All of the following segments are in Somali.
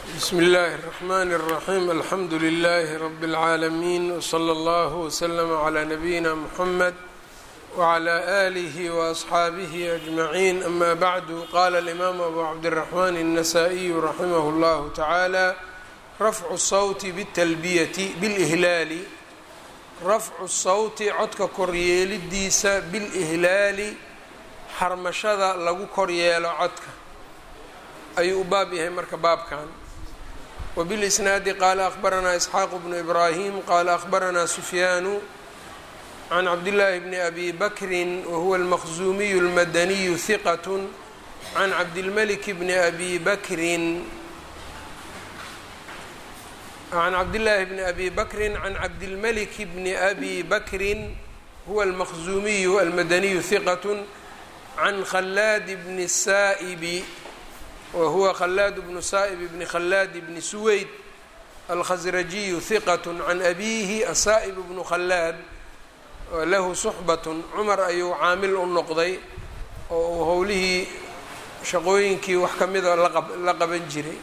bsmi اllahi الرحmn الرaxيm alxamdu لlh rb العaalمين وslى اllه وslm عlى نabيina mحmed وعlى آlih وأصxaabih أجmaعين ama bعd qala الإmam abu cabdالرaحman النasائي raximh اllah taعalى rafcu الsawti bالtalbiyati bاlإhlaali rafcu الsawti codka koryeelidiisa bilإhlaali xarmashada lagu koryeelo codka ayuu u baab yahay marka baabkan wbilisnaadi qaala akhbaranaa isxaaq bnu ibraahim qaala akhbaranaa sufyaanu can cabdillaahi bni abi bakrin wahuwa almaqzuumiyu almadaniyu hiqat can cabdilmalik bni abi bakrin can cabdillaahi bni abi bakrin can cabdilmalik bni abi bakrin huwa almaqzuumiyu almadaniyu hiqat can khalaad bni saa'ibi whuwa khalaad bnu saa'ib bni khalaad bni suweyd alkhasrajiyu hiqat can abiihi asaa'ib bnu khalaad lahu suxbat cumar ayuu caamil u noqday oo uu howlihii shaqooyinkii wax ka mida la qaban jiray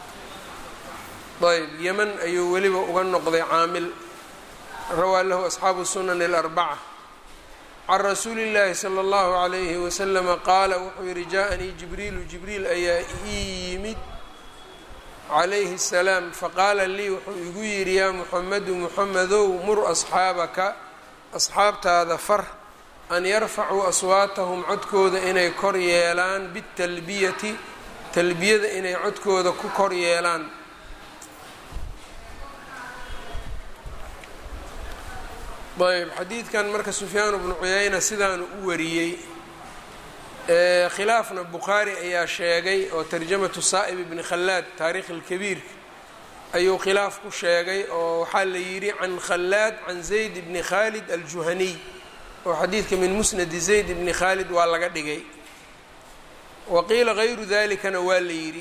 ayb yeman ayuu weliba uga noqday caamil rawaa lahu asxaabu sunan اlarbaca can rasuuli اllaahi slى اllahu عalayhi waslama qaala wuxuu yihi jaaءanii jibriilu jibriil ayaa ii yimid calayhi الsalaam faqaala lii wuxuu igu yidhi yaa muxamedu muxamedow mur asxaabaka asxaabtaada far an yarfacuu aswaatahum codkooda inay kor yeelaan biاtalbiyati talbiyada inay codkooda ku kor yeelaan ayb xadiidkan marka sufyaan bnu cuyayna sidaanu u wariyey khilaafna bukhaari ayaa sheegay oo tarjamatu saa'ib bni khalaad taariikh اlkabiirka ayuu khilaaf ku sheegay oo waxaa la yidhi can khalaad can zayd bni khaalid aljuhaniy oo xadiidka min musnadi zayd bni khaalid waa laga dhigay wa qiila gayru dalikana waa la yidhi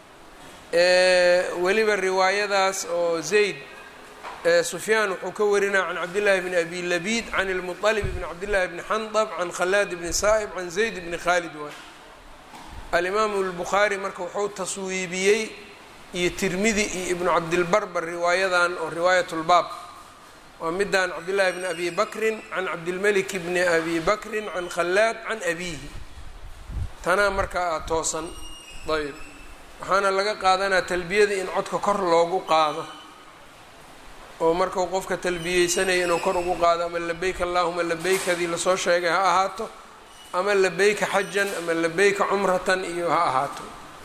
weliba riwaayadaas oo zayd sufyaan wuxuu ka warinaya can cabdillaahi bni abi labiid can ilmuطalib bni cabdillahi bni xandab can khalaad bni saa'ib can zayd bni khaalid waay alimaamu lbukhaari marka wuxuu taswiibiyey iyo tirmidi iyo ibnu cabdilbarbar riwaayadan oo riwaayat lbaab waa midaan cabdillahi bni abi bakrin can cabdilmelik bni abi bakrin can khalaad can abiihi tanaa markaa toosan ayb waxaana laga qaadanaa talbiyada in codka kor loogu qaado oo markau qofka talbiyeysanaya inuu kor ugu qaado ama labeyk allahuma labeykadii lasoo sheegay ha ahaato ama labeyka xajan ama labeyka cumratan iyo ha ahaato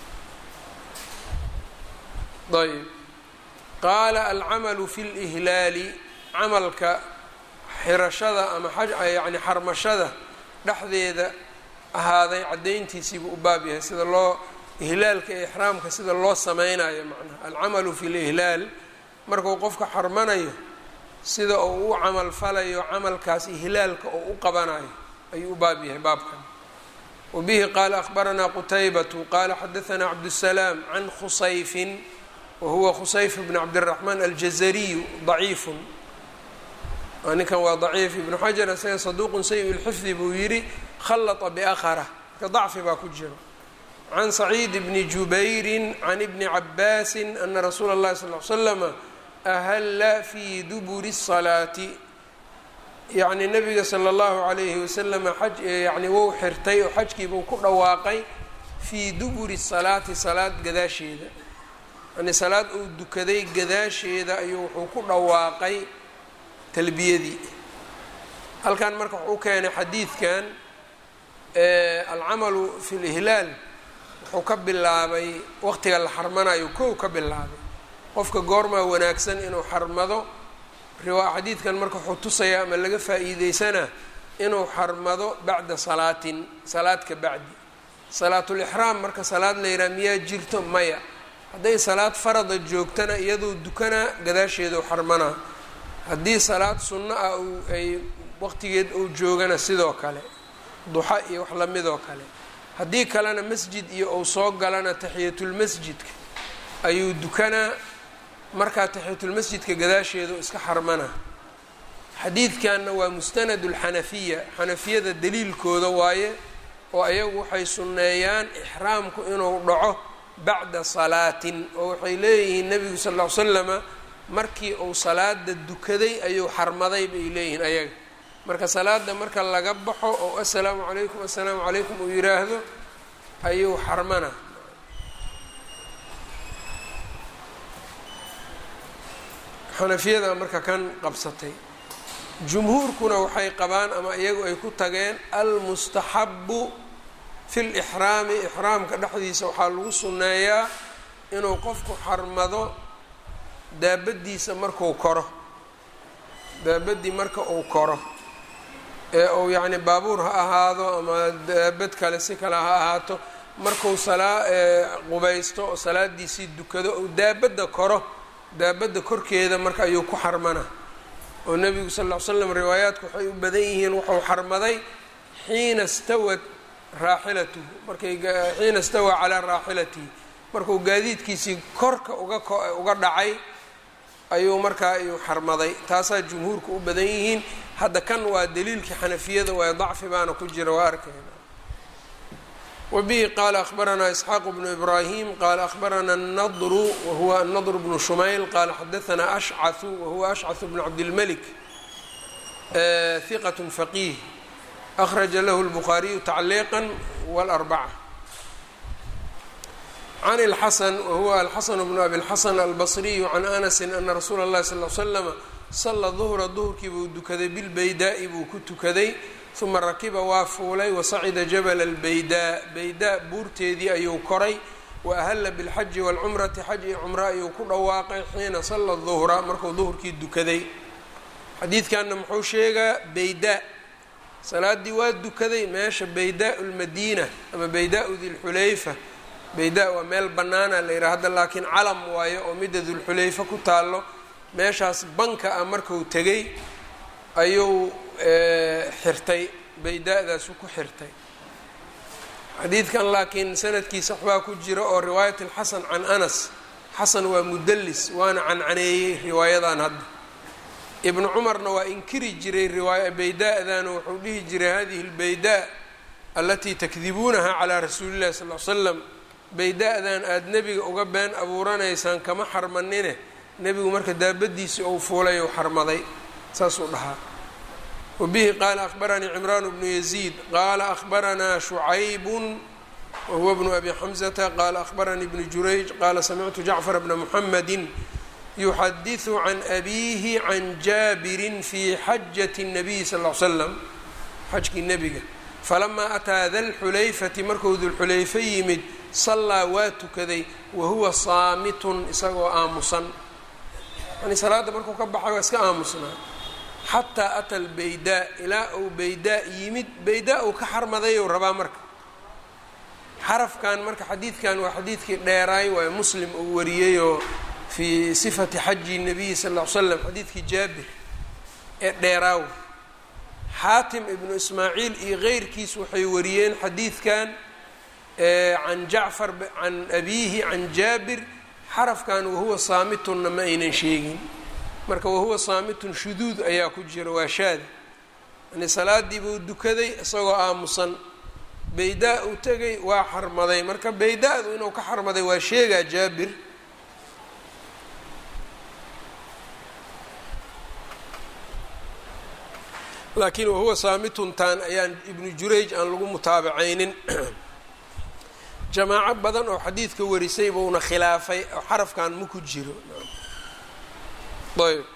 ayb qaala alcamalu fi lihlaali camalka xirashada ama yani xarmashada dhexdeeda ahaaday caddayntiisiibuu u baab yahay sida loo ihlaalka ee ixraamka sida loo sameynayo macnaha alcamalu fi lihlaal markuu qofka xarmanayo sida uu u camal falayo camalkaas ihlaalka oo u qabanayo ayuu u baab yahay baabkan wabihi qaala akhbaranaa qutaybatu qaala xadaanaa cabdusalaam can khusayfin wahuwa khusayf bn cabdiraxmaan aljazariyu daciifun ninkan waa daciif ibnu xajar isaga saduuqun sayi lxifdi buu yidhi khallata biakhara marka dacfi baa ku jiro can saciid bni jubayrin can ibni cabaasin ana rasuula اllahi sal l slama ahalla fii duburi الsalaati yacni nabiga sala اllahu alayhi wasalama xaj yani wou xirtay oo xajkiibuu ku dhawaaqay fii duburi salaati salaad gadaasheeda yani salaad uu dukaday gadaasheeda ayuu wuxuu ku dhawaaqay talbiyadii halkan marka wuxuu keenay xadiidkan alcamalu fi lihlaal wuxuu ka bilaabay waqtiga la xarmanayo kow ka bilaabay qofka goormaa wanaagsan inuu xarmado xadiidkan marka wuxuu tusayaa ama laga faa-iideysanaa inuu xarmado bacda salaatin salaad ka bacdi salaatulixraam marka salaad la yidhaha miyaa jirto maya hadday salaad farada joogtana iyadoo dukanaa gadaasheedau xarmanaa haddii salaad sunno ah ay waqtigeed uu joogana sidoo kale duxa iyo wax lamidoo kale haddii kalena masjid iyo uu soo galana taxiyatulmasjidka ayuu dukanaa markaa taxiyatulmasjidka gadaasheedu iska xarmana xadiidkanna waa mustanad ulxanafiya xanafiyada daliilkooda waaye oo ayagu waxay sunneeyaan ixraamku inuu dhaco bacda salaatin oo waxay leeyihiin nebigu sal ll ly slama markii uu salaada dukaday ayuu xarmaday bay leeyihiin ayaga marka salaada marka laga baxo oo assalaamu calaykum assalaamu calaykum uu yidhaahdo ayuu xarmana xanafiyada marka kan qabsatay jumhuurkuna waxay qabaan ama iyagu ay ku tageen almustaxabu fi lixraami ixraamka dhexdiisa waxaa lagu sunneeyaa inuu qofku xarmado daabadiisa marku koro daabadii marka uu koro ee uu yacni baabuur ha ahaado ama daabad kale si kale ha ahaato marku salaa qubaysto oo salaadiisii dukado ou daabadda koro daabadda korkeeda marka ayuu ku xarmana oo nebigu sal ll ly slam riwaayaadku waxay u badan yihiin wuxuu xarmaday xiina stawad raaxilatuhu markay xiina stawaa calaa raaxilatihi markuu gaadiidkiisii korka uga uga dhacay ayuu markaa ayuu xarmaday taasaa jumhuurka u badan yihiin hadda kan waa daliilkii xanafiyada waayo dacfi baana ku jira waa arkayna wbihi qaala akhbaranaa isxaaq bnu ibraahim qaala akhbarana nadru wahuwa anadr bnu shumayl qaala xadaanaa ashcahu wahuwa ashcahu bnu cabdilmalik hiqat faqiih akhraja lahu lbukhaariyu tacliiqa wاlarbaca can اlxasan wahuwa alxasan bnu abi اlxasan albasriyu can anasi ana rasuula اllahi sal l slama sala duhra duhurkii buu dukaday bilbaydaa'i buu ku tukaday uma rakiba waa fuulay wasacida jabala albaydaa baydaa buurteedii ayuu koray wa ahalla bilxaji waalcumrati xaj iyo cumro ayuu ku dhawaaqay xiina salla duhra markuu duhurkii dukaday xadiidkanna muxuu sheegaa baydaa salaaddii waa dukaday meesha baydaa lmadiina ama baydaau dilxulayfa baydaa waa meel bannaana la yidhaha hadda laakiin calam waayo oo midda dulxulayfa ku taallo meeshaas banka ah marku tegay ayuu xirtay bayda-daasu ku xirtay xadiidkan laakiin sanadkiisa waxbaa ku jira oo riwaayat alxasan can anas xasan waa mudalis waana cancaneeyey riwaayadan hadda ibnu cumarna waa inkiri jiray riwaaya bayda-dan wuxuu dhihi jiray hadihi lbaydaa alatii takdibuunaha calaa rasuuli llahi sal l slam bayda-dan aada nebiga uga been abuuranaysaan kama xarmanine nebigu marka daabadiisii ou fuulay ou xarmaday saasuu dhahaa wbihi qaala akhbaranii cimraan bnu yaziid qaala akhbaranaa shucaybun wahuwa bnu abi xamzata qaala akhbaranii bnu jurayj qaala samictu jacfar bna muxamadi yuxadiثu can abiihi can jaabirin fi xajati الnabiyi sal ly slam xajkii nebiga falamaa ataa dalxulayfati markuu dulxulayfa yimid sallaa waa tukaday wahuwa saamitun isagoo aamusan yani salaadda markuu ka baxay waa iska aamusnaa xataa ata albaydaa ilaa uu baydaa yimid baydaa uu ka xarmadayou rabaa marka xarafkan marka xadiidkan waa xadiidkii dheeraay waayo muslim uu wariyeyoo fii sifati xaji nabiyi sal ll ly slam xadiidkii jaabir ee dheeraaw xaatim ibnu ismaaciil iyo keyrkiis waxay wariyeen xadiidkan can jacfar can abiihi can jaabir xarafkan wahuwa saamitunna ma aynan sheegin marka wahuwa saamitun shuduud ayaa ku jira waa shaada yani salaadii buu dukaday isagoo aamusan baydaa uu tegay waa xarmaday marka baydaa-du inuu ka xarmaday waa sheegaa jaabir laakiin wahuwa saamituntan ayaan ibnu jurayj aan lagu mutaabacaynin jamaaco badan oo xadiidka warisay buuna khilaafay oo xarafkan ma ku jiro ayb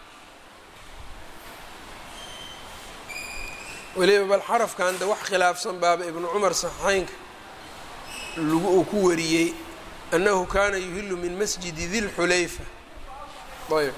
weliba bal xarafkan de wax khilaafsan baaba ibnu cumar saxeynka lagu uu ku wariyey annahu kaana yuhilu min masjidi dilxulayfa ayb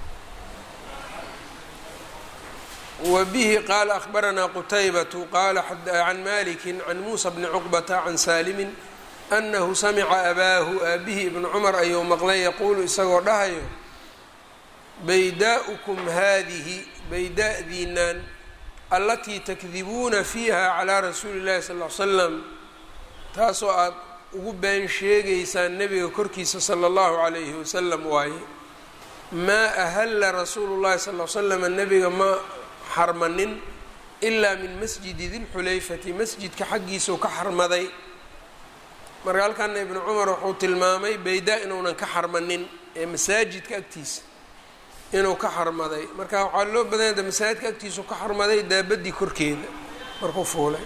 wa bihi qaala akhbaranaa qutaybatu qaala can maliki can muusa bni cuqbata can saalimin anahu samica abaahu aabihii ibnu cumar ayuu maqlay yaquulu isagoo dhahayo baydaa'ukum haadihi baydaa'diinaan allatii takdibuuna fiiha calaa rasuuli llahi sal ly slam taasoo aada ugu been sheegaysaan nebiga korkiisa sala allahu calayhi wasalam waaye maa ahalla rasuulu llahi sal l slama nebiga ma xarmanin ilaa min masjidi dilxulayfati masjidka xaggiisuu ka xarmaday marka halkana ibnu cumar wuxuu tilmaamay baydaa inuunan ka xarmanin ee masaajidka agtiisa inuu ka xarmaday marka waxaa loo badanya de masaajidka agtiisu ka xarmaday daabadii korkeeda markuu fuulay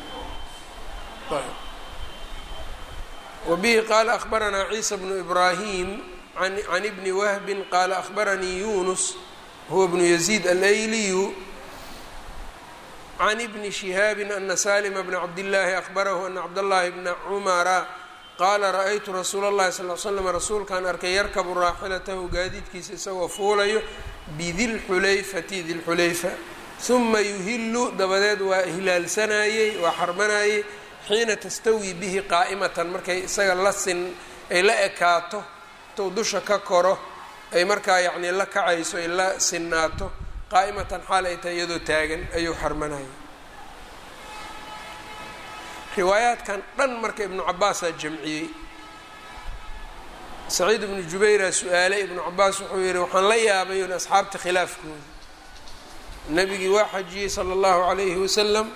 wabihi qaala akhbaranaa ciisa bnu ibraahim can ibni wahbin qaala akhbaranii yunus huwa bnu yaziid alayliyu can ibni shihaabin ana salima bna cabdillaahi akhbarahu ana cabdallaahi bna cumara qaala ra-aytu rasuula اllahi sal l slam rasuulkaan arkay yarkabu raaxilatahu gaadiidkiisa isagoo fuulayo bidilxulayfati dilxulayfa huma yuhilu dabadeed waa hilaalsanayey waa xarmanayey xiina tastawii bihi qaa'imatan markay isaga la sin ay la ekaato intuu dusha ka koro ay markaa yacnii la kacayso ay la sinnaato qaa'imatan xaal ay tahay iyadoo taagan ayuu xarmanayay riwaayaadkan dhan marka ibnu cabaasaa jamciyey saciid ibnu jubayraa su-aalay ibnu cabaas wuxuu yihi waxaan la yaabay un asxaabta khilaafkooda nabigii waa xajiyey sala allahu calayhi wasalam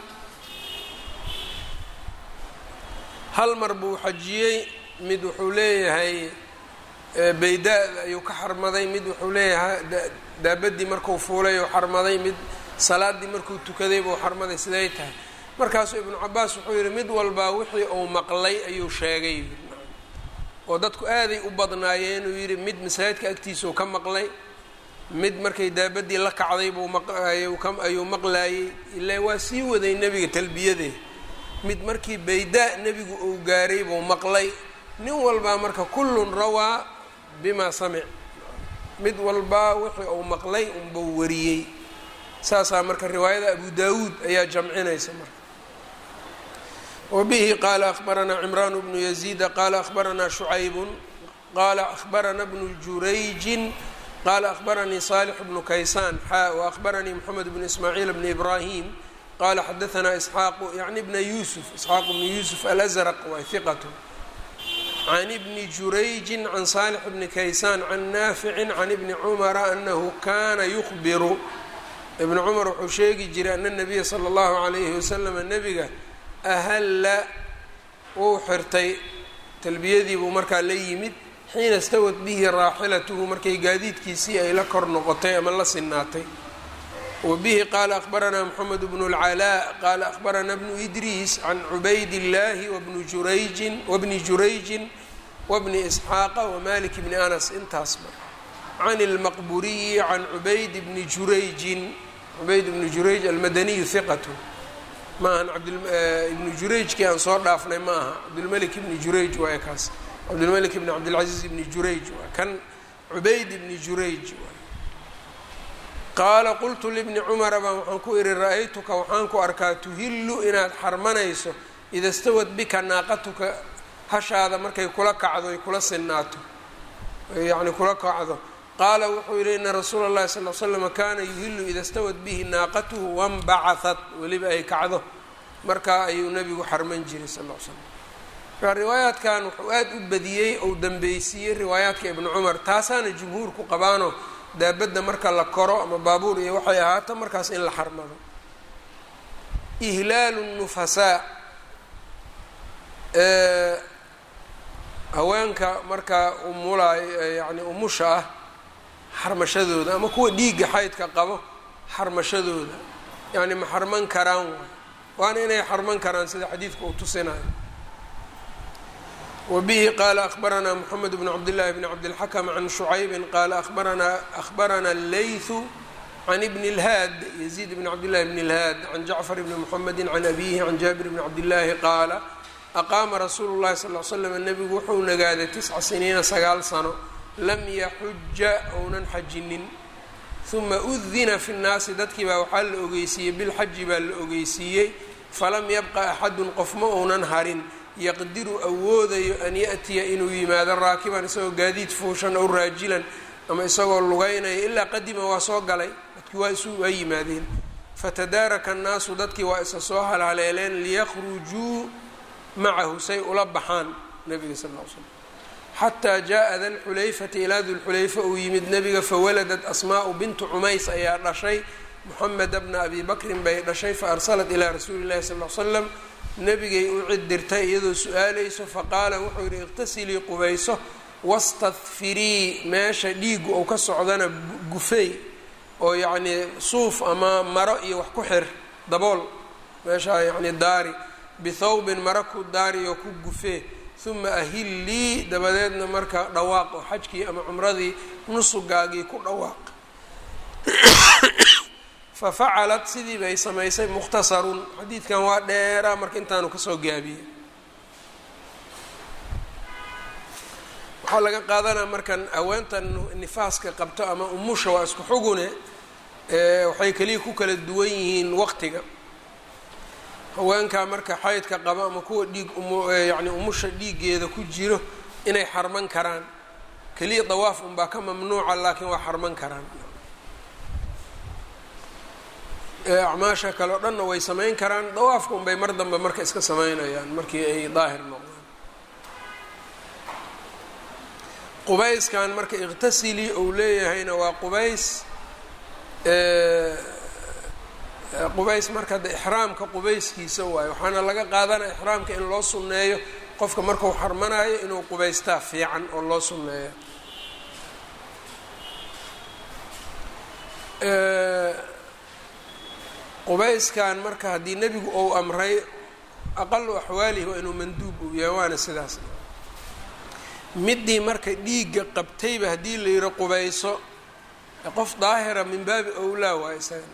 hal mar buu xajiyey mid wuxuu leeyahay bayda ayuu ka xarmaday mid wuxuu leeyahay daabadii markuu fuulay uu xarmaday mid salaadii markuu tukaday buu xarmaday siday tahay markaasuu ibnu cabaas wuxuu yihi mid walbaa wixii uu maqlay ayuu sheegay oo dadku aaday u badnaayeen uu yidhi mid masaajidka agtiisuu ka maqlay mid markay daabadii la kacday buu ayuu maqlaayey ilaa waa sii waday nebiga talbiyadee mid markii baydaa nebigu uu gaaray buu maqlay nin walbaa marka kullun rawaa bimaa samic mid walbaa wixii uu maqlay unbuu wariyey saasaa marka riwaayada abu daawuud ayaa jamcinaysa marka wbihi qaala akhbaranaa cimraan bnu yaziida qaala akhbaranaa shucaybun qaala akhbarana bnu jurayjin qaala akhbaranii saalix bnu kaysaan xaa waahbaranii moxamed bnu ismaaciil bni ibraahim qaala xadaanaa isxaaqu yacni bna yuusuf isxaaq bnu yuusuf alazraq waa hiqatu can ibni jurayjin can saalix bni kaysaan can naaficin can ibni cumara anahu kana yukhbiru ibnu cumar wuxuu sheegi jiray ana nabiya sala allahu calayhi wasalama nebiga ahalla wuu xirtay talbiyadii buu markaa la yimid xiina istawad bihi raaxilatuhu markay gaadiidkiisii ay la kor noqotay ama la sinaatay wa bihi qaala akhbaranaa moxamed bnu اlcalaa qaala akhbaranaa bnu idriis can cubayd illaahi wabni jurayjin wabni jurayjin wabni isxaaqa wamalik bni anas intaasba can اlmaqburiyi can cubayd bni jurayjin cubayd bni jurayj almadaniyu hiqatu maahan abdibnu jurayjkii aan soo dhaafnay ma aha cabdulmelik ibni jurayj waay kaas cabdulmelik ibni cabdilcaziiz ibni jurayj waa kan cubayd ibni jurayj waay qaala qultu libni cumara baan waxaan ku ihi ra-aytuka waxaan ku arkaa tuhillu inaad xarmanayso ida stawad bika naaqatuka hashaada markay kula kacdo ay kula sinaato yacni kula kacdo qaala wuxuu yihi ina rasuula اllahi sal l slama kana yuhilu ida stawad bihi naaqatuhu wanbacahat weliba ay kacdo markaa ayuu nebigu xarman jiray sal l slam markaa riwaayaadkan wuxuu aad u badiyey ou dambeysiiyey riwaayaadka ibnu cumar taasaana jumhuurku qabaano daabadda marka la koro ama baabuur iyo waxay ahaato markaas in la xarmado ihlaalu nufasaa haweenka markaa umulay yani umusha ah xarmashadooda ama kuwa dhiigga xaydka qabo xarmashadooda yacni ma xarman karaan waay waana inay xarman karaan sida xadiidka uu tusinayo wa bihi qaala akhbaranaa moxamed bnu cabdillaahi bni cabdilxakam can shucaybin qaala abaranaa akhbarana leythu can ibni اlhaad yaziid bni cabdillahi bni اlhaad can jacfar bni moxamedi can abihi can jaabir bni cabdillaahi qaala aqaama rasuulu llahi sal l slam nebigu wuxuu nagaaday tisca siniina sagaal sano lam yaxuja ounan xajinin uma udina fi nnaasi dadkii baa waxaa la ogeysiiyey bilxaji baa la ogeysiiyey falam yabqa axadun qof ma ounan harin yaqdiru awoodayo an yaأtiya inuu yimaado raakiban isagoo gaadiid fuushan ow raajilan ama isagoo lugeynaya ilaa qadima waa soo galay dadkii waa isu waa yimaadeen fatadaaraka annaasu dadkii waa isa soo halhaleeleen liykhrujuu macahu say ula baxaan nabiga sal l slam xataa jaءa da lxulayfati ilaa dulxulayfa uu yimid nebiga fawaladat asmaa'u bintu cumays ayaa dhashay moxameda bna abi bakrin bay dhashay faarsalat ilaa rasuuli llahi sal l slam nebigay u cid dirtay iyadoo su-aalayso faqaala wuxuu yidhi iqtasilii qubayso wastadfirii meesha dhiigu ou ka socdana gufey oo yacnii suuf ama maro iyo wax ku xir dabool meeshaa yacni daari bithawbin maro ku daari oo ku gufee uma ahillii dabadeedna marka dhawaaq oo xajkii ama cumradii nusugaagii ku dhawaaq fafacalat sidii bay samaysay mukhtasarun xadiidkan waa dheeraa marka intaanu kasoo gaabiyey waxaa laga qaadanaa markan haweentan nifaaska qabto ama umusha waa isku xugune waxay keliya ku kala duwan yihiin waqtiga haweenkaa marka xaydka qaba ama kuwa dhiig yani umusha dhiiggeeda ku jiro inay xarman karaan keliya dawaaf unbaa ka mamnuuca laakiin waa xarman karaan acmaasha kale o dhanna way samayn karaan dawaafka unbay mar dambe marka iska samaynayaan markii ay daahir noqdaan qubayskan marka iqtasili uu leeyahayna waa qubays qubays marka de ixraamka qubayskiisa waayo waxaana laga qaadanaya ixraamka in loo sunneeyo qofka markau xarmanayo inuu qubaystaa fiican oo loo sunneeyo qubayskan marka haddii nebigu ou amray aqalu axwaalihi waa inuu manduub uu yahay waana sidaas middii marka dhiigga qabtayba haddii la yihi qubayso qof daahira min baabi owlaa waa isaga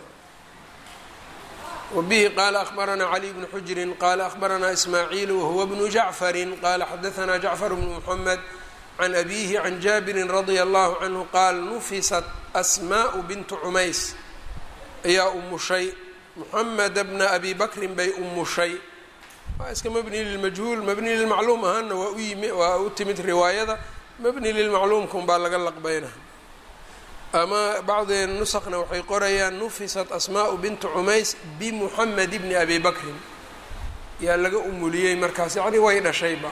wbihi qala akhbaranaa cali bnu xujrin qala akhbaranaa ismaaciil wahuwa bnu jacfari qala xadaanaa jacfar bnu muxamed can abihi can jaabirin radia allahu canhu qaal nufisat asmaءu bintu cumays ayaa umushay muxameda bna abi bakrin bay umushay waa iska mabni lilmajhuul mabni lilmacluum ahaana waa u yimi waa u timid riwaayada mabni lilmacluumka unbaa laga laqbayna ama bacdi nusakna waxay qorayaan nufisat asmaءu bintu cumays bimuxamed bni abi bakrin yaa laga umuliyey markaas yacni way dhashayba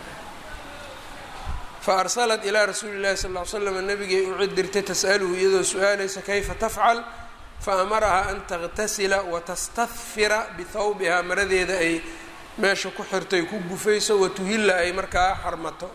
faarsalat ilaa rasuuli llahi sal ly slam nabigay u cid dirtay tas'aluhu iyadoo su-aalaysa kayfa tafcal faamarahaa an taغtasila watastahfira bihawbihaa maradeeda ay meesha ku xirtay ku gufayso watuhila ay markaa xarmato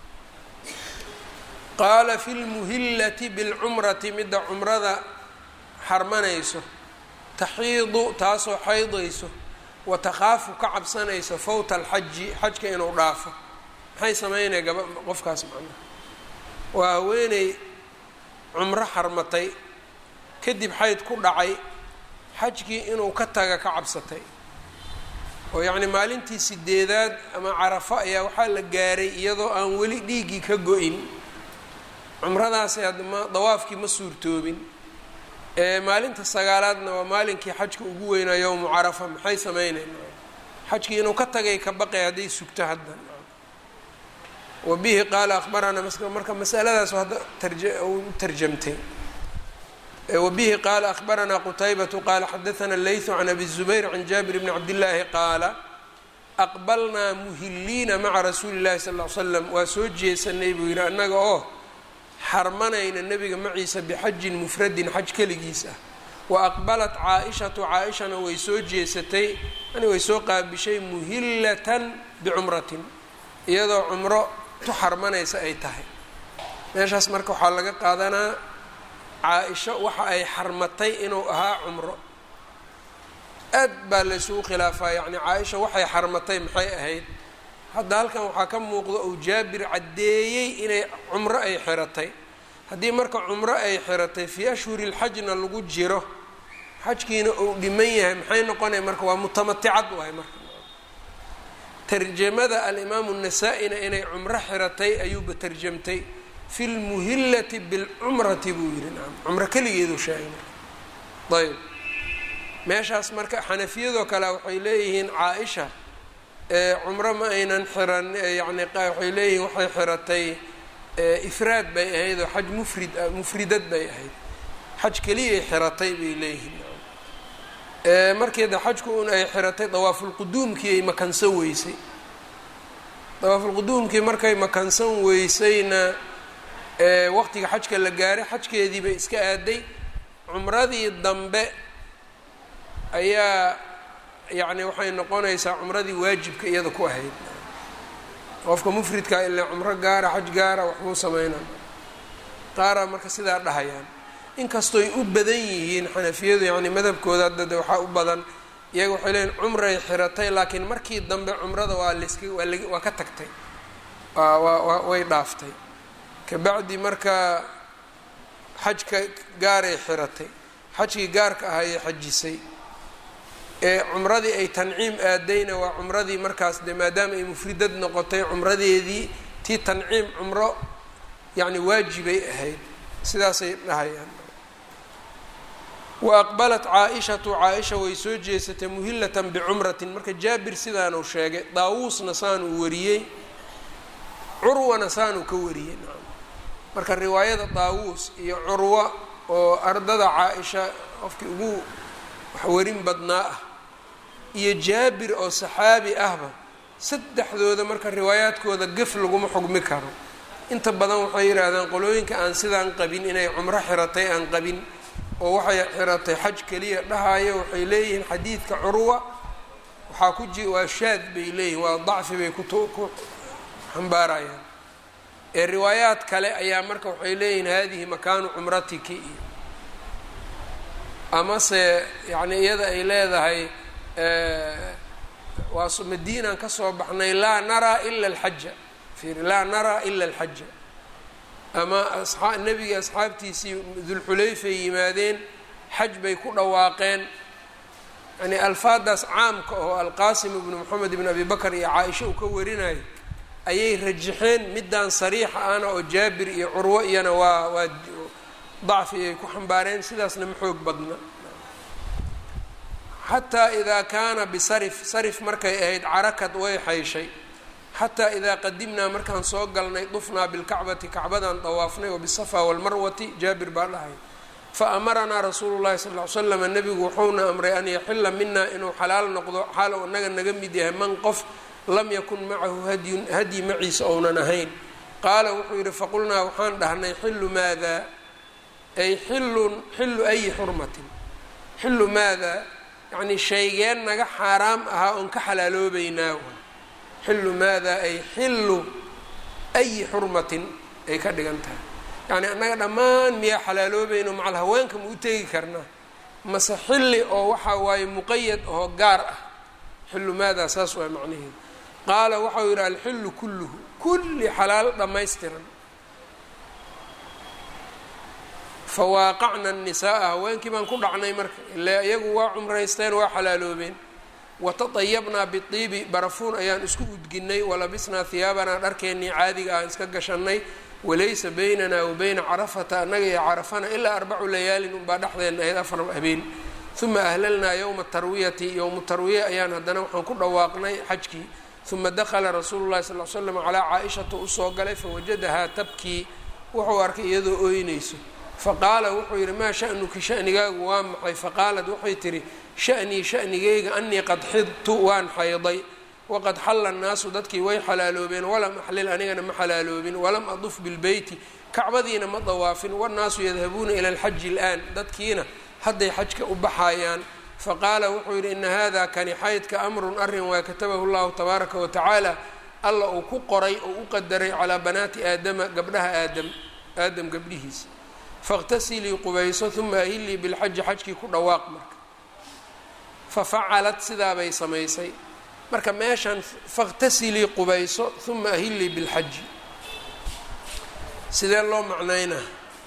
qaala fi lmuhillati bilcumrati midda cumrada xarmanayso taxiidu taasoo xaydayso wa takhaafu ka cabsanayso fawta alxaji xajka inuu dhaafo maxay sameynaya gaba qofkaas macnaha waa haweeney cumro xarmatay kadib xayd ku dhacay xajkii inuu ka taga ka cabsatay oo yacni maalintii sideedaad ama carafo ayaa waxaa la gaaray iyadoo aan weli dhiiggii ka go-in cumradaasi adma dawaafkii ma suurtoobin maalinta sagaalaadna waa maalinkii xajka ugu weynaa yowmu carafa maxay sameynayn xajkii inuu ka tagay ka baqay hadday sugto hadda wa bihi qaala akhbaranaa marka masaladaas hadda u tarjamtay wa bihi qaala akhbaranaa qutaybatu qaala xadaana leytu can abi zubayr can jaabir bni cabdillaahi qaala aqbalnaa muhiliina maca rasuuli llahi sal l slam waa soo jeesanay buu yidhi annaga oo xarmanayna nebiga maciisa bixajin mufradin xaj keligiis ah wa aqbalat caa-ishatu caa-ishana way soo jeesatay yani way soo qaabishay muhillatan bicumratin iyadoo cumro tu xarmanaysa ay tahay meeshaas marka waxaa laga qaadanaa caa-isho waxa ay xarmatay inuu ahaa cumro aad baa laysugu khilaafaa yacni caa-isha waxay xarmatay maxay ahayd hadda halkan waxaa ka muuqda uu jaabir caddeeyey inay cumro ay xiratay haddii marka cumro ay xiratay fii ashhuri lxajna lagu jiro xajkiina uu dhiman yahay maxay noqonaya marka waa mutamaticad waay marka tarjamada alimaamu nasaa-ina inay cumro xiratay ayuuba tarjamtay fi lmuhillati bilcumrati buu yihi naam cumro keligeedu sheegay marka ayb meeshaas marka xanafiyadoo kale waxay leeyihiin caa-isha cumro ma aynan xiran yani waxay leeyihiin waxay xiratay ifraad bay ahayd oo xaj mufrid mufridad bay ahayd xaj keliyay xiratay bay leeyihiin markeeda xajku un ay xiratay dawaafulquduumkii ay makansan weysay dawaafulquduumkii markay makansan weysayna waqtiga xajka la gaaray xajkeedii bay iska aaday cumradii dambe ayaa yacni waxay noqonaysaa cumradii waajibka iyada ku ahayd qofka mufridkaa ilaa cumro gaara xaj gaara waxbuu sameynaa qaaraa marka sidaa dhahayaan inkastooy u badan yihiin xanafiyadu yacni madhabkooda hadda waxaa u badan iyaga waxay leeyiin cumray xiratay laakiin markii dambe cumrada waa laska waa la waa ka tagtay waa waa way dhaaftay kabacdi marka xajka gaaray xiratay xajkii gaarka ah ayay xajisay ee cumradii ay tanciim aadayna waa cumradii markaas de maadaama ay mufridad noqotay cumradeedii tii tanciim cumro yacni waajibay ahayd sidaasay dhahayaan wa aqbalat caa-ishatu caa-isha way soo jeesatay muhillatan bicumratin marka jaabir sidaanuu sheegay daawuusna saanuu wariyey curwana saanuu ka wariyey marka riwaayada daawuus iyo curwa oo ardada caa-isha qofkii ugu waxwarin badnaa ah iyo jaabir oo saxaabi ahba saddexdooda marka riwaayaadkooda gef laguma xugmi karo inta badan waxay yidhaahdaan qolooyinka aan sidaan qabin inay cumro xiratay aan qabin oo waxay xiratay xaj keliya dhahayo waxay leeyihiin xadiidka curwa waxaa ku ji waa shaad bay leeyihin waa dacfi bay ku ku xambaarayaan ee riwaayaad kale ayaa marka waxay leeyihiin hadihi makaanu cumratiki iyo amase yacni iyada ay leedahay waa madiinaan kasoo baxnay laa naraa ila alxaja fiiri laa naraa ila alxaja ama asaa nebigii asxaabtiisii dulxulayfay yimaadeen xaj bay ku dhawaaqeen yani alfaadaas caamka oo alqaasim ibnu moxamed ibn abi bakr iyo caaisha uu ka warinayo ayay rajaxeen middan sariixa ana oo jaabir iyo curwo iyana waa waa dacfi ay ku xambaareen sidaasna ma xoog badna xataa idaa kaana bisarif sarif markay ahayd carakad way xayshay xataa idaa qadimnaa markaan soo galnay dufnaa bilkacbati kacbadan dawaafnay wa bisafa walmarwati jaabir baa dhahay fa amaranaa rasuulu llahi sal ly slam nebigu wuxuuna amray an yaxila mina inuu xalaal noqdo xaal u inaga naga mid yahay man qof lam yakun macahu hadyun hadyi maciisa ounan ahayn qaala wuxuu yidhi faqulnaa waxaan dhahnay xillu maada ay xillun xillu ayi xurmatin xillu maada yacnii shaygeen naga xaaraam ahaa oon ka xalaaloobeynaa xillu maada ay xillu ayi xurmatin ay ka dhigan tahay yacni annaga dhammaan miyaa xalaaloobayno macal haweenka ma u tegi karnaa mase xilli oo waxaa waaye muqayad oo gaar ah xillu maadaa saas waa macnaheedu qaala waxau yidhi alxillu kulluhu kulli xalaalo dhammaystiran fawaaqacna annisaaa haweenkii baan ku dhacnay marka ilaa iyagu waa cumraysteen waa xalaaloobeen watadayabnaa biiibi barafuun ayaan isku udginay walabisnaa hiyaabanaa dharkeennii caadiga aan iska gashanay walaysa baynanaa wa bayna carafata annaga iyo carafana ilaa arbacu layaalin unbaa dhexdeenna ahayd afar habeen uma ahlalnaa yowma tarwiyati yowmu tarwiya ayaan haddana waxaan ku dhawaaqnay xajkii uma dakala rasuulu llahi sal l slam calaa caa-ishata usoo galay fawajadahaa tabkii wuxuu arkay iyadoo ooynayso faqaala wuxuu yidhi maa sha'nuki shanigaagu waa maxay faqaalat waxay tihi sha'nii shanigayga anii qad xidtu waan xayday waqad xalla annaasu dadkii way xalaaloobeen walam axlil anigana ma xalaaloobin walam aduf bilbeyti kacbadiina ma dawaafin wannaasu yadhabuuna ila alxaji ilaan dadkiina hadday xajka u baxayaan faqaala wuxuu yidhi ina hada kani xaydka amrun arrin waa katabahu llahu tabaaraka wa tacaala alla uu ku qoray oo u qadaray calaa banaati aadama gabdhaha aadam aadam gabdhihiisa faاqtasilii qubayso uma ahilii bilxaji xajkii ku dhawaaq marka fafacalat sidaabay samaysay marka meeshan faاqtasilii qubayso uma ahilii bilxaji sidee loo macnaynaa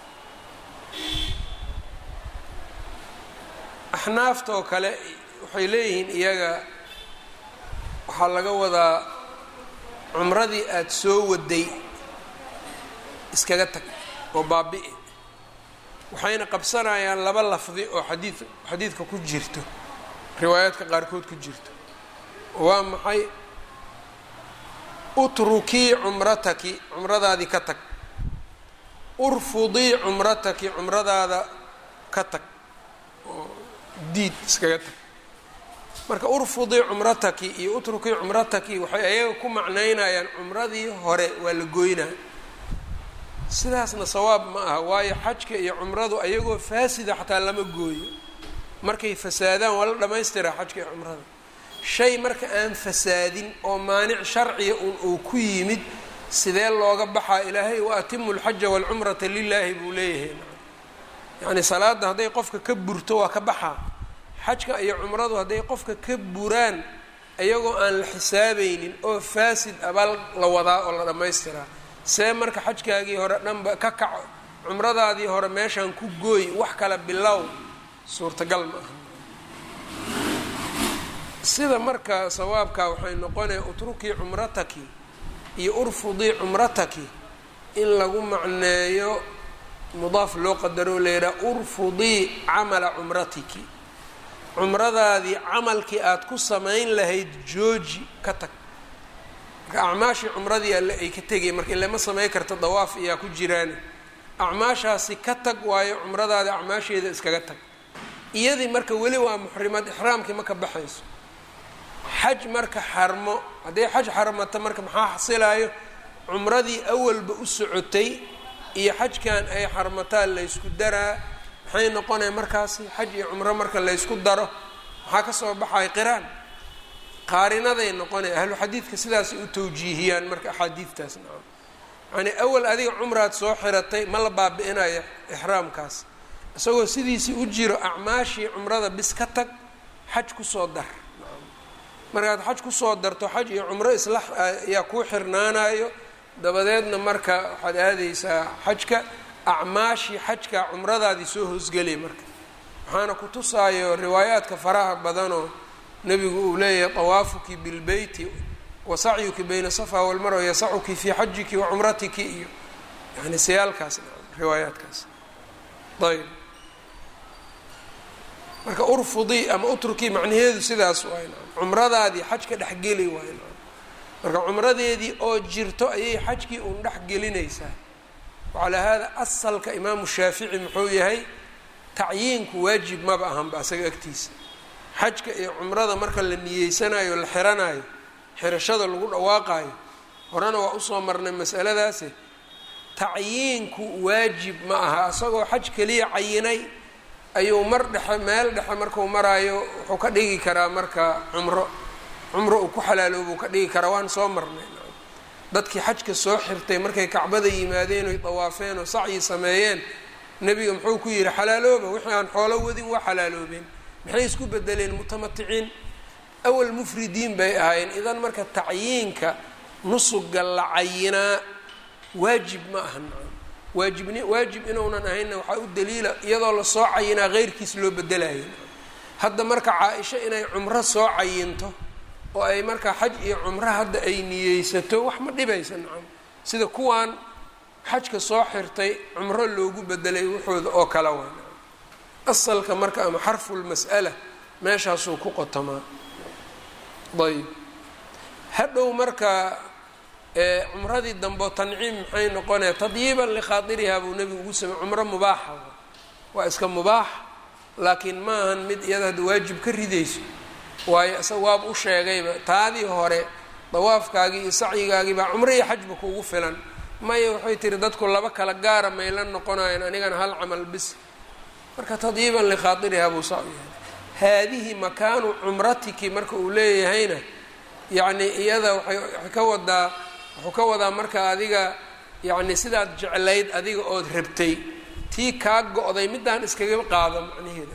axnaaftoo kale waxay leeyihiin iyaga waxaa laga wadaa cumradii aada soo waday iskaga tag oo baabi-i waxayna qabsanayaan laba lafdi oo xadiid xadiidka ku jirto riwaayaadka qaarkood ku jirto waa maxay utrukii cumrataki cumradaadii ka tag urfudii cumrataki cumradaada ka tag oo diid iskaga tag marka urfudii cumrataki iyo utrukii cumrataki waxay ayaga ku macnaynayaan cumradii hore waa la goynaa sidaasna sawaab ma aha waayo xajka iyo cumradu ayagoo faasida xataa lama gooyo markay fasaadaan waa la dhamaystiraa xajka iyo cumrada shay marka aan fasaadin oo maanic sharciya un uu ku yimid sidee looga baxaa ilaahay wa atimu lxaja waalcumrata lilaahi buu leeyahay yacni salaadda hadday qofka ka burto waa ka baxaa xajka iyo cumradu hadday qofka ka buraan iyagoo aan la xisaabaynin oo faasid abal la wadaa oo la dhammaystiraa see marka xajkaagii hore dhanba ka kaco cumradaadii hore meeshaan ku gooy wax kale bilow suurtagal ma aha sida marka sawaabkaa waxay noqonaya utrukii cumrataki iyo urfudii cumrataki in lagu macneeyo mudaaf loo qadaro la yidhaha urfudii camala cumratiki cumradaadii camalkii aada ku samayn lahayd jooji ka tag marka acmaashii cumradii alle ay ka tegay marka ilama samay karta dawaaf iyaa ku jiraan acmaashaasi ka tag waayo cumradaadi acmaasheeda iskaga tag iyadii marka weli waa muxrimad ixraamkii ma ka baxayso xaj marka xarmo hadday xaj xarmata marka maxaa xasilaayo cumradii awalba u socotay iyo xajkan ay xarmataan laysku daraa maxay noqonaya markaasi xaj iyo cumro marka laysku daro maxaa kasoo baxaya qiraan qaarinaday noqonaya ahlu xadiidka sidaasay u tawjiihiyaan marka axaadiidtaas nacam yacnii awal adiga cumraad soo xiratay ma la baabi-inayo ixraamkaas isagoo sidiisii u jiro acmaashii cumrada bis ka tag xaj kusoo dar markaad xaj kusoo darto xaj iyo cumro isla ayaa kuu xirnaanayo dabadeedna marka waxaad aadaysaa xajka acmaashii xajka cumradaadii soo hoosgelay marka waxaana ku tusaayo riwaayaadka faraha badanoo nebigu uu leeyahay tawaafuki bilbeyti wa sacyuki bayna safa walmarwa yasacuki fii xajiki wa cumratiki iyo yani sayaalkaas riwaayaadkaas ayb marka urfudii ama utrukii macnaheedu sidaas waay cumradaadii xajka dhexgeli waay marka cumradeedii oo jirto ayay xajkii uun dhexgelinaysaa wacalaa hada asalka imaamu shaafici muxuu yahay tacyiinku waajib maba ahanba asaga agtiisa xajka iyo cumrada marka la niyeysanayo la xiranayo xirashada lagu dhawaaqayo horena waa usoo marnay masaladaasi tacyiinku waajib ma aha isagoo xaj keliya cayinay ayuu mar dhexe meel dhexe markuu maraayo wuxuu ka dhigi karaa marka cumro cumro uu ku xalaaloobuu ka dhigi karaa waan soo marnay dadkii xajka soo xirtay markay kacbada yimaadeen oy dawaafeen oo sacyi sameeyeen nebiga muxuu ku yidhi xalaalooba wixii aan xoolo wadin waa xalaaloobeen maxay isku bedeleen mutamaticiin awal mufridiin bay ahaayeen idan marka tacyiinka nusuga la cayinaa waajib ma aha waajibni waajib inuunan ahaynna waxaa u daliila iyadoo lasoo cayinaa heyrkiis loo bedelayo hadda marka caa-isho inay cumro soo cayinto oo ay markaa xaj iyo cumro hadda ay niyeysato wax ma dhibaysa nacam sida kuwaan xajka soo xirtay cumro loogu bedelay waxooda oo kale waa asalka marka ama xarfulmas'ala meeshaasuu ku qotamaa ayb hadhow marka cumradii dambe tanciim maxay noqonaya tadyiiban likhaatirihaa buu nebigu ugu samey cumro mubaaxa waa iska mubaax laakiin ma ahan mid iyada hadda waajib ka ridayso waayo isaga waaba u sheegayba taadii hore dawaafkaagii iyo sacyigaagii baa cumro iyo xajba kuugu filan maya waxay tiri dadku laba kala gaara mayla noqonayaan anigana hal camal bis marka tadyiiban likhaatirihaa buu saa u yahay haadihi makaanu cumratiki marka uu leeyahayna yacni iyada waay waxay ka wadaa wuxuu ka wadaa marka adiga yacni sidaad jeclayd adiga ood rabtay tii kaa go-day middaan iskaga qaado macnaheeda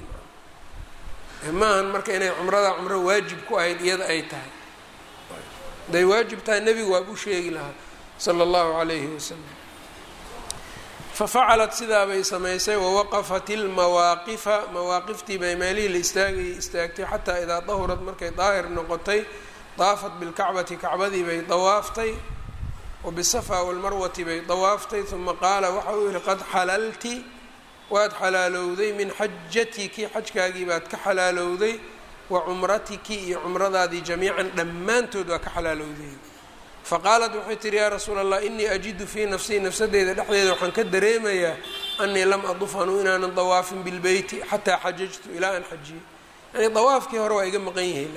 maahan marka inay cumrada cumro waajib ku ahayd iyada ay tahay haday waajib tahay nebigu waab u sheegi lahaa sala allahu calayhi wasalam fafacalat sidaa bay samaysay wawaqafat ilmawaaqifa mawaaqiftii bay meelihii la istaagayay istaagtay xataa idaa dahurad markay daahir noqotay daafat bilkacbati kacbadii bay dawaaftay wabisafa walmarwati bay dawaaftay uma qaala waxa uu yihi qad xalalti waad xalaalowday min xajatiki xajkaagii baad ka xalaalowday wa cumratiki iyo cumradaadii jamiican dhammaantood waa ka xalaalowday faqaalat waxay tihi yaa rasuula allah inii ajidu fii nafsii nafsadeyda dhexdeeda waxaan ka dareemayaa anii lam aduf anuu inaanan dawaafin bilbeyti xataa xajajtu ilaa aan xajiyey yani dawaafkii hore waa iga maqan yihi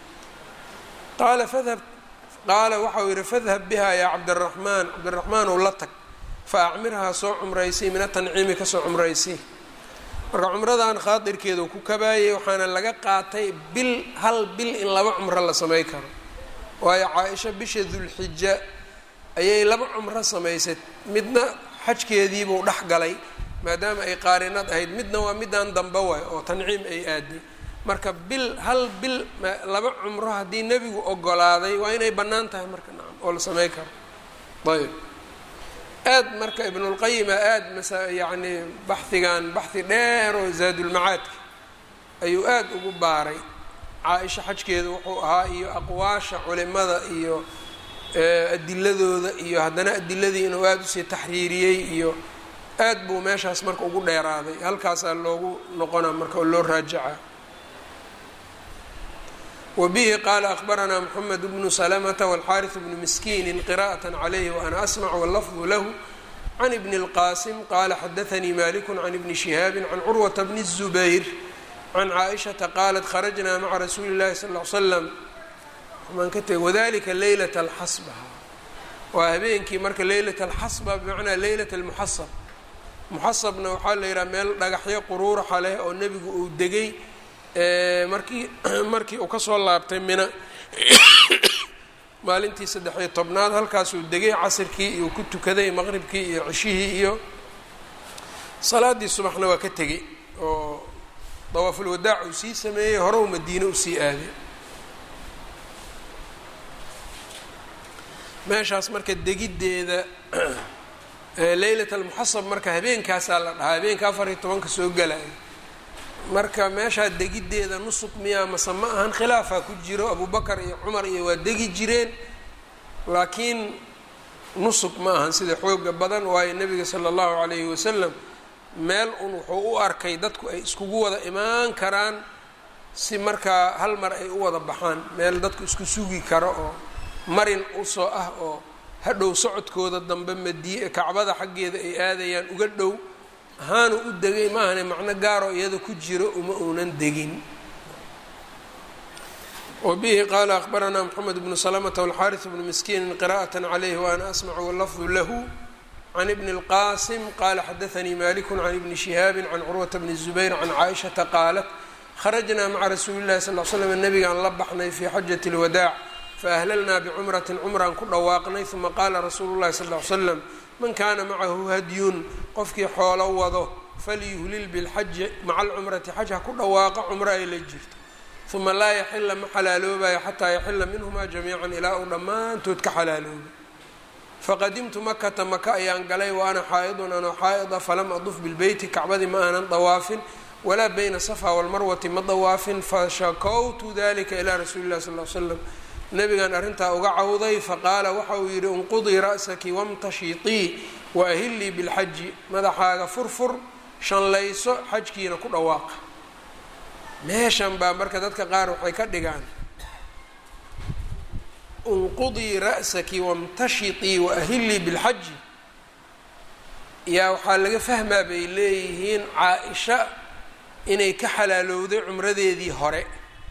qaala fadhab qaala waxau yihi fadhab biha yaa cabdiraxmaan cabdiraxmaan ow la tag fa acmirhaa soo cumraysay min atanciimi kasoo cumraysay marka cumradan khaadirkeedu ku kabaayay waxaana laga qaatay bil hal bil in laba cumro la samey karo waayo caa-isha bisha dulxija ayay laba cumro samaysay midna xajkeediibuu dhex galay maadaama ay qaarinad ahayd midna waa midaan dambe waay oo tanciim ay aaday marka bil hal bil laba cumro haddii nebigu ogolaaday waa inay bannaan tahay marka nacam oo la samey karo ayb aad marka ibnulqayima aad masa yacni baxigan baxhi dheer oo zaadulmacaadka ayuu aad ugu baaray caa-isha xajkeeda wuxuu ahaa iyo aqwaasha culimada iyo adiladooda iyo haddana adiladii inuu aada usii taxriiriyey iyo aad buu meeshaas marka ugu dheeraaday halkaasaa loogu noqona marka oo loo raajaca wbihi qala akbaranaa mxamed bnu slmta wاlxariث bnu miskiini qira'aة عlyh وana asmc wاlafظ lah can ibn اlqasim qala xadaثnii malik can ibni شihaabi can curwaةa bni الزubayr can caaئiشhaةa qalat kharajna maca rasuuli الlahi sal اه slam maan ka teg wadalika leylaة اlxasba waa habeenkii marka leylaة اlxasba bmacnaa leylaة اlmuxasab muxasabna waxaa la yidhaha meel dhagaxyo quruuraxa leh oo nebigu uu degay markii markii uu kasoo laabtay mina maalintii saddex-iyo tobnaad halkaasuu degay casirkii iyuu ku tukaday maqribkii iyo ceshihii iyo salaaddii subaxna waa ka tegey oo dawaafulwadaac uu sii sameeyey hore u madiine usii aaday meeshaas marka degiddeeda leylat almuxasab marka habeenkaasaa la dhahaa habeenka afar iyo tobanka soo galaya marka meeshaa degiddeeda nusuk miyaa mase ma ahan khilaafaa ku jiro abubakar iyo cumar iyo waa degi jireen laakiin nusuk ma ahan sida xooga badan waayo nebiga sala allahu calayhi wasalam meel un wuxuu u arkay dadku ay iskugu wada imaan karaan si markaa hal mar ay u wada baxaan meel dadku isku sugi karo oo marin usoo ah oo hadhow socodkooda dambe madi kacbada xaggeeda ay aadayaan uga dhow ahaanu u degay maahane macno gaaroo iyada ku jiro uma uunan degin wbihi qala akbaranaa mxamed bnu slmta wاlxariث bnu miskiini qira'aة عlyh waana asmcu wlafظu lahu can ibni اlqasim qala xadaثanii malik can ibni shihaabi can curwaةa bni الزubayr can caaishaةa qaalat kharajnaa maca rasuuli اlahi sal l slm nabigaan la baxnay fi xajaة اlwadaac faahlalnaa bcumrati cumraan ku dhawaaqnay uma qaala rasuulu اlahi sal ly slam man kaana macahu hadyun qofkii xoolo wado falyuhlil bilxaji maca alcumrati xaj ha ku dhawaaqa cumro ay la jirto uma laa yaxila ma xalaaloobayo xataa yaxila minhumaa jamiican ilaa uu dhammaantood ka xalaalooba faqadimtu makata maka ayaan galay wa ana xaa'idun anoo xaa'ida falam aduf bilbeyti kacbadii ma aanan dawaafin walaa bayna safa walmarwati ma dawaafin fashakowtu dalika ilaa rasuuli illahi sal l slam nabigan arrintaa uga cawday faqaala waxa uu yidhi inqudii ra'saki wamtashitii waahillii bilxaji madaxaaga furfur shanlayso xajkiina ku dhawaaqa meeshan baa marka dadka qaar waxay ka dhigaan inqudii ra'saki wamtashitii waahillii bilxaji yaa waxaa laga fahmaa bay leeyihiin caa-isha inay ka xalaalowday cumradeedii hore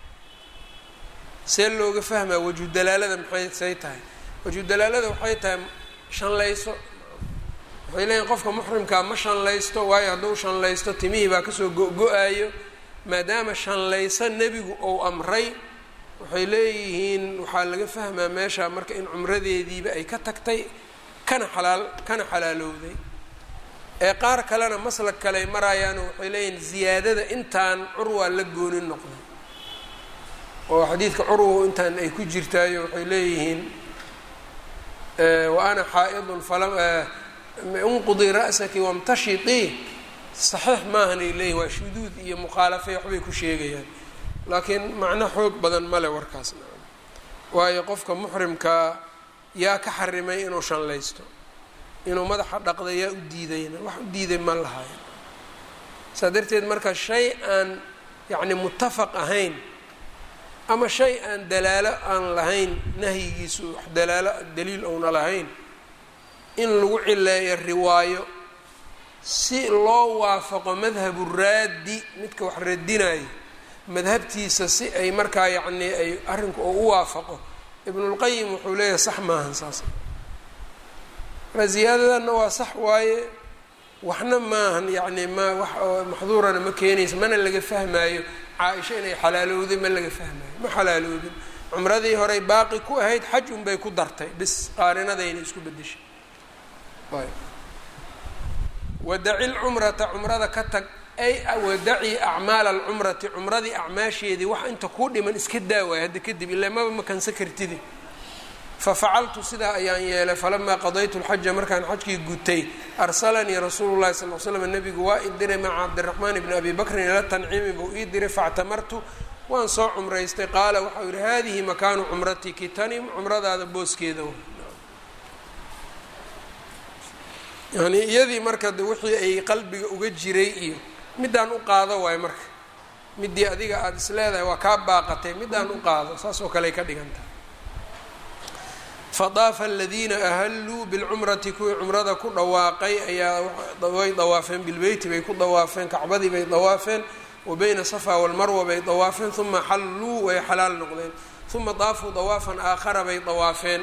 see looga fahmaa waju dalaalada maxay say tahay waju dalaalada waxay tahay shanlayso waxay leeyihin qofka muxrimkaa ma shanlaysto waayo hadduu shanlaysto timihii baa kasoo go-go-aayo maadaama shanlayso nebigu ou amray waxay leeyihiin waxaa laga fahmaa meesha marka in cumradeediiba ay ka tagtay kana xalaal kana xalaalowday ee qaar kalena maslag kale ay maraayaano waxay leeyihiin ziyaadada intaan curwaa la goonin noqday oo xadiidka curwow intaan ay ku jirtaayo waxay leeyihiin wa ana xaa'idun falam unqudii ra'saki wamtashitii saxiix maahan ay leeyihin waa shuduud iyo mukhaalafay waxbay ku sheegayaan laakiin macno xoog badan male warkaasna waayo qofka muxrimkaa yaa ka xarimay inuu shanlaysto inuu madaxa dhaqda yaa u diidayna wax u diiday ma lahayn saa darteed marka shay aan yacni muttafaq ahayn ama shay aan dalaalo aan lahayn nahyigiisu wax dalaalo daliil ouna lahayn in lagu cileeyo riwaayo si loo waafaqo madhabu raaddi midka wax radinayo madhabtiisa si ay markaa yacnii ay arrinku oo u waafaqo ibnulqayim wuxuu leeyahay sax maahan saas marka ziyaadadanna waa sax waaye waxna maahan yacni ma wax oo maxduurana ma keenaysa mana laga fahmaayo caa-isha inay xalaalowday ma laga fahmaayo ma xalaaloobin cumradii horey baaqi ku ahayd xaj unbay ku dartay bis qaarinadayna isku bedeshay wadaci lcumrata cumrada ka tag ay wadaci acmaala alcumrati cumradii acmaasheedii wax inta kuu dhiman iska daawaay hadda kadib ilaa maba makansa kartidi fafacaltu sidaa ayaan yeelay falamaa qadaytu lxaja markaan xajkii gutay arsalanii rasuulu llahi sal l slam nabigu waa i diray maca cabdiraxmaan bni abi bakrin ila tanciimi buu ii diray factamartu waan soo cumraystay qaala waxau yihi hadihi makaanu cumratiki tani cumradaada booskeeda yani iyadii marka de wixii ay qalbiga uga jiray iyo middaan u qaado waayo marka midii adiga aada is leedahay waa kaa baaqatay middaan u qaado saas oo kaley ka dhigantahay fadaafa aladiina ahalluu bilcumrati kuwii cumrada ku dhawaaqay ayaa way dawaafeen bilbeyti bay ku dawaafeen kacbadii bay dawaafeen wa bayna safa walmarwa bay dawaafeen uma xalluu way xalaal noqdeen uma daafuu dawaafan aakhara bay dawaafeen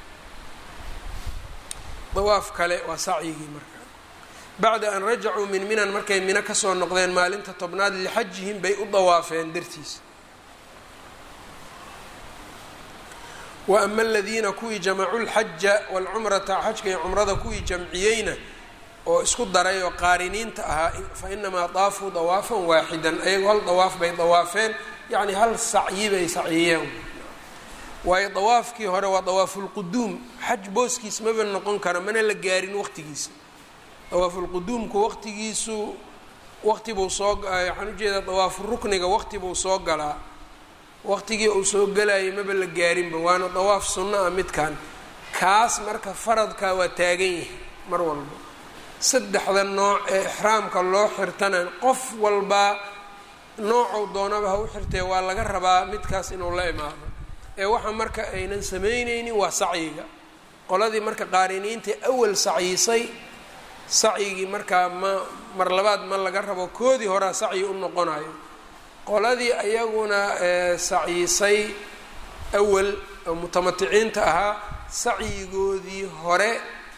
dawaaf kale waa sacyigii marka bacda an rajacuu min minan markay mino kasoo noqdeen maalinta tobnaad lixajihim bay u dawaafeen dartiisa wa ama aladiina kuwii jamacuu lxaja walcumrata xajka iyo cumrada kuwii jamciyeyna oo isku daray oo qaariniinta ahaa fa inamaa daafuu dawaafan waaxidan ayagoo hal dawaaf bay dawaafeen yacni hal sacyi bay sacyiyeen waayo dawaafkii hore waa dawaafulquduum xaj booskiis maba noqon kara mana la gaarin waqtigiisa dawaafulquduumku waqtigiisu waqtibuu soo waxaan ujeedaa dawaafurukniga waqtibuu soo galaa waqtigii uu soo galayay maba la gaarinba waana dawaaf sunno ah midkan kaas marka faradka waa taagan yahay mar walba saddexda nooc ee ixraamka loo xirtana qof walbaa noocuu doonaba ha u xirtee waa laga rabaa midkaas inuu la imaado ee waxa marka aynan samaynaynin waa sacyiga qoladii marka qaariniintii awal sacyisay sacyigii markaa ma mar labaad ma laga rabo koodii horaa sacyi u noqonayo qoladii ayaguna sacyisay awal oo mutamaticiinta ahaa sacyigoodii hore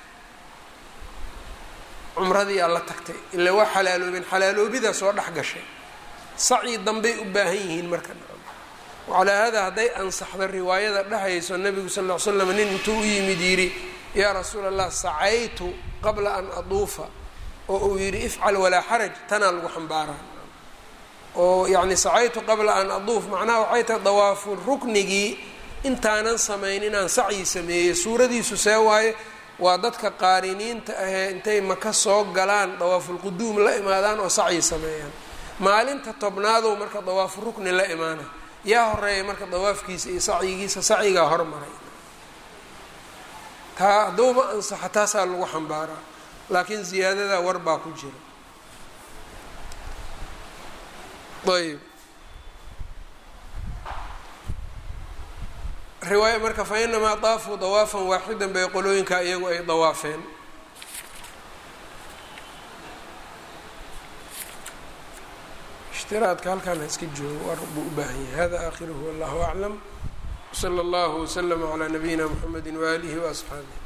cumradii aa la tagtay ilaa waa xalaaloobeen xalaaloobidaa soo dhex gashay sacyi dambey u baahan yihiin marka wacalaa haadaa hadday ansaxdo riwaayada dhehayso nabigu sal ll ly slam nin intuu u yimid yidhi yaa rasuula allah sacaytu qabla an aduufa oo uu yidhi ifcal walaa xaraj tanaa lagu xambaaraa oo yacni sacaytu qabla an aduuf macnaha waxay tahay dawaafu ruknigii intaanan samayn inaan sacyi sameeyey suuradiisu see waaye waa dadka qaariniinta ahee intay maka soo galaan dawaafulquduum la imaadaan oo sacyi sameeyaan maalinta tobnaadow marka dawaafu rukni la imaana yaa horeeya marka dawaafkiisa iyo sacyigiisa sacyigaa hormaray taa hadduuba ansaxa taasaa lagu xambaaraa laakiin ziyaadadaa war baa ku jira ayb riwaaya marka fa inamaa daafuu dawaafan waaxidan bay qolooyinka iyagu ay dawaafeen ishtiraadka halkaan ha iska joogo war buu u baahan yahay hada aakhiruhu wallahu aclam wsala allahu waslama calaa nabiyina mxamedi waaalihi waasxaabih